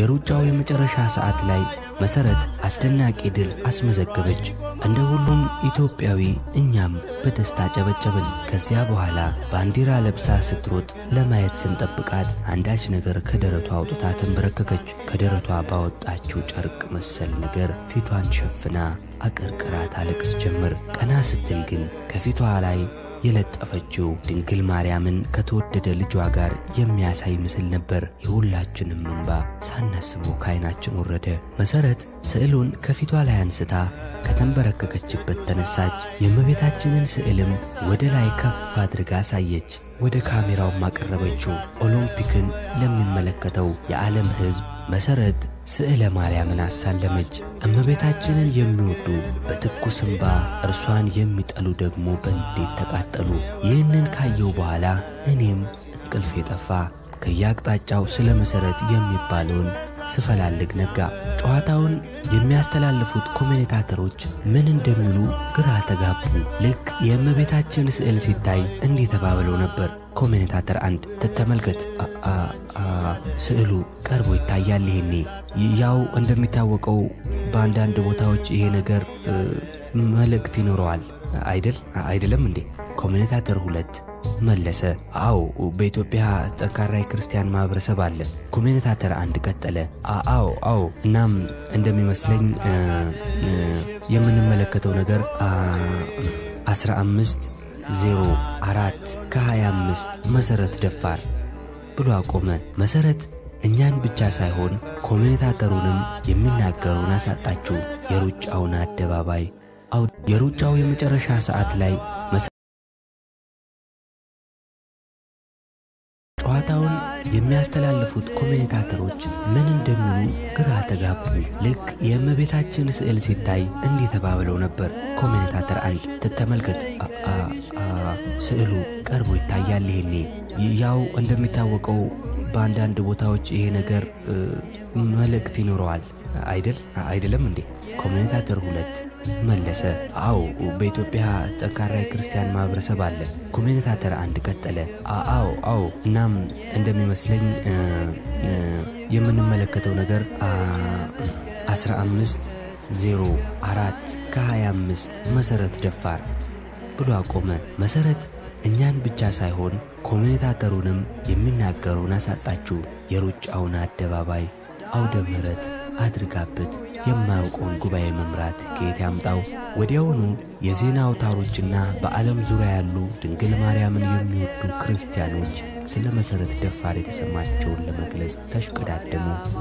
የሩጫው የመጨረሻ ሰዓት ላይ መሰረት አስደናቂ ድል አስመዘገበች። እንደ ሁሉም ኢትዮጵያዊ እኛም በደስታ ጨበጨብን። ከዚያ በኋላ ባንዲራ ለብሳ ስትሮጥ ለማየት ስንጠብቃት አንዳች ነገር ከደረቷ አውጥታ ተንበረከከች። ከደረቷ ባወጣችው ጨርቅ መሰል ነገር ፊቷን ሸፍና አቀርቅራ ታለቅስ ጀመር። ቀና ስትል ግን ከፊቷ ላይ የለጠፈችው ድንግል ማርያምን ከተወደደ ልጇ ጋር የሚያሳይ ምስል ነበር። የሁላችንም እንባ ሳናስበው ከዓይናችን ወረደ። መሰረት ስዕሉን ከፊቷ ላይ አንስታ ከተንበረከከችበት ተነሳች። የእመቤታችንን ስዕልም ወደ ላይ ከፍ አድርጋ አሳየች። ወደ ካሜራውም አቀረበችው። ኦሎምፒክን ለሚመለከተው የዓለም ሕዝብ መሰረት ስዕለ ማርያምን አሳለመች። እመቤታችንን የሚወዱ በትኩስ እንባ እርሷን የሚጠሉ ደግሞ በንዴት ተቃጠሉ። ይህንን ካየው በኋላ እኔም እንቅልፌ ጠፋ። ከየአቅጣጫው ስለ መሠረት የሚባለውን ስፈላልግ ነጋ። ጨዋታውን የሚያስተላልፉት ኮሜንታተሮች ምን እንደሚሉ ግራ ተጋቡ። ልክ የእመቤታችን ስዕል ሲታይ እንዲህ ተባብለው ነበር። ኮሜንታተር አንድ ተመልከት፣ ስዕሉ ቀርቦ ይታያል። ይሄኔ ያው እንደሚታወቀው በአንዳንድ ቦታዎች ይሄ ነገር መልእክት ይኖረዋል አይደል? አይደለም እንዴ? ኮሜንታተር ሁለት መለሰ፣ አዎ በኢትዮጵያ ጠንካራ የክርስቲያን ማህበረሰብ አለ። ኮሜንታተር አንድ ቀጠለ፣ አዎ አዎ፣ እናም እንደሚመስለኝ የምንመለከተው ነገር 15 ዜሮ አራት ከ25 መሠረት ደፋር ብሎ አቆመ። መሠረት እኛን ብቻ ሳይሆን ኮሜንታተሩንም የሚናገረውን አሳጣችው። የሩጫውን አደባባይ የሩጫው የመጨረሻ ሰዓት ላይ ጨዋታውን የሚያስተላልፉት ኮሜንታተሮች ምን እንደሚሉ ግራ ተጋቡ። ልክ የእመቤታችን ስዕል ሲታይ እንዲህ ተባብለው ነበር። ኮሜንታተር አንድ ተመልከት፣ ስዕሉ ቀርቦ ይታያል። ይሄኔ ያው እንደሚታወቀው በአንዳንድ ቦታዎች ይሄ ነገር መልእክት ይኖረዋል አይደል? አይደለም እንዴ? ኮሜንታተር ሁለት መለሰ፣ አዎ በኢትዮጵያ ጠንካራ የክርስቲያን ማህበረሰብ አለ። ኮሜንታተር አንድ ቀጠለ፣ አዎ አዎ፣ እናም እንደሚመስለኝ የምንመለከተው ነገር 15 ዜሮ አራት ከ25 መሠረት ደፋር ብሎ አቆመ። መሠረት እኛን ብቻ ሳይሆን ኮሜንታተሩንም የሚናገረውን አሳጣችው። የሩጫውን አደባባይ አውደ ምሕረት አድርጋበት የማያውቀውን ጉባኤ መምራት ከየት ያምጣው? ወዲያውኑ የዜና አውታሮችና በዓለም ዙሪያ ያሉ ድንግል ማርያምን የሚወዱ ክርስቲያኖች ስለ መሠረት ደፋር የተሰማቸውን ለመግለጽ ተሽቀዳደሙ።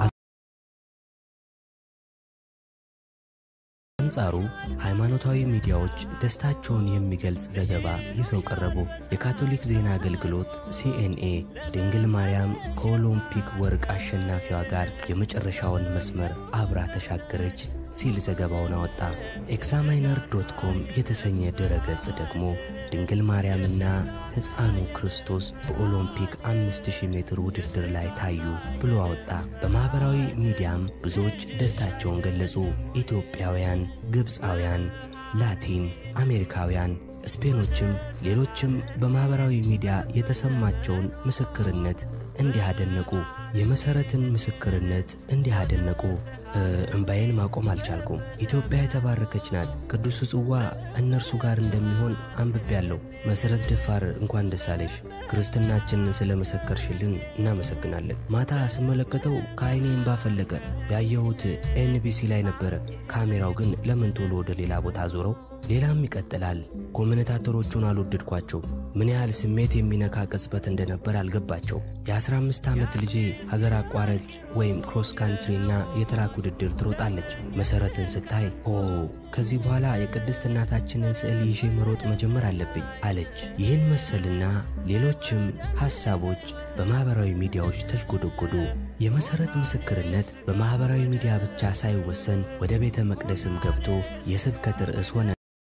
አንጻሩ ሃይማኖታዊ ሚዲያዎች ደስታቸውን የሚገልጽ ዘገባ ይዘው ቀረቡ። የካቶሊክ ዜና አገልግሎት ሲኤንኤ ድንግል ማርያም ከኦሎምፒክ ወርቅ አሸናፊዋ ጋር የመጨረሻውን መስመር አብራ ተሻገረች ሲል ዘገባውን አወጣ። ኤግዛማይነር ዶት ኮም የተሰኘ ድረ ገጽ ደግሞ ድንግል ማርያምና ሕፃኑ ክርስቶስ በኦሎምፒክ 5000 ሜትር ውድድር ላይ ታዩ ብሎ አወጣ። በማኅበራዊ ሚዲያም ብዙዎች ደስታቸውን ገለጹ። ኢትዮጵያውያን፣ ግብፃውያን፣ ላቲን አሜሪካውያን፣ ስፔኖችም ሌሎችም በማኅበራዊ ሚዲያ የተሰማቸውን ምስክርነት እንዲህ አደነቁ። የመሠረትን ምስክርነት እንዲህ አደነቁ። እምባዬን ማቆም አልቻልኩም። ኢትዮጵያ የተባረከች ናት። ቅዱስ ጽዋ እነርሱ ጋር እንደሚሆን አንብቤያለሁ። መሠረት ደፋር እንኳን ደስ አለሽ። ክርስትናችንን ስለ መሰከርሽልን እናመሰግናለን። ማታ ስመለከተው ከዐይኔ እምባ ፈለቀ። ያየሁት ኤንቢሲ ላይ ነበረ። ካሜራው ግን ለምን ቶሎ ወደ ሌላ ቦታ ዞረው? ሌላም ይቀጥላል። ኮሜንታተሮቹን አልወደድኳቸው። ምን ያህል ስሜት የሚነካ ቅጽበት እንደነበር አልገባቸው። የ15 ዓመት ልጄ ሀገር አቋራጭ ወይም ክሮስ ካንትሪና የትራክ ውድድር ትሮጣለች። መሠረትን ስታይ ኦ ከዚህ በኋላ የቅድስት እናታችንን ስዕል ይዤ መሮጥ መጀመር አለብኝ አለች። ይህን መሰልና ሌሎችም ሐሳቦች በማኅበራዊ ሚዲያዎች ተሽጎደጎዱ። የመሠረት ምስክርነት በማኅበራዊ ሚዲያ ብቻ ሳይወሰን ወደ ቤተ መቅደስም ገብቶ የስብከት ርዕስ ሆነ።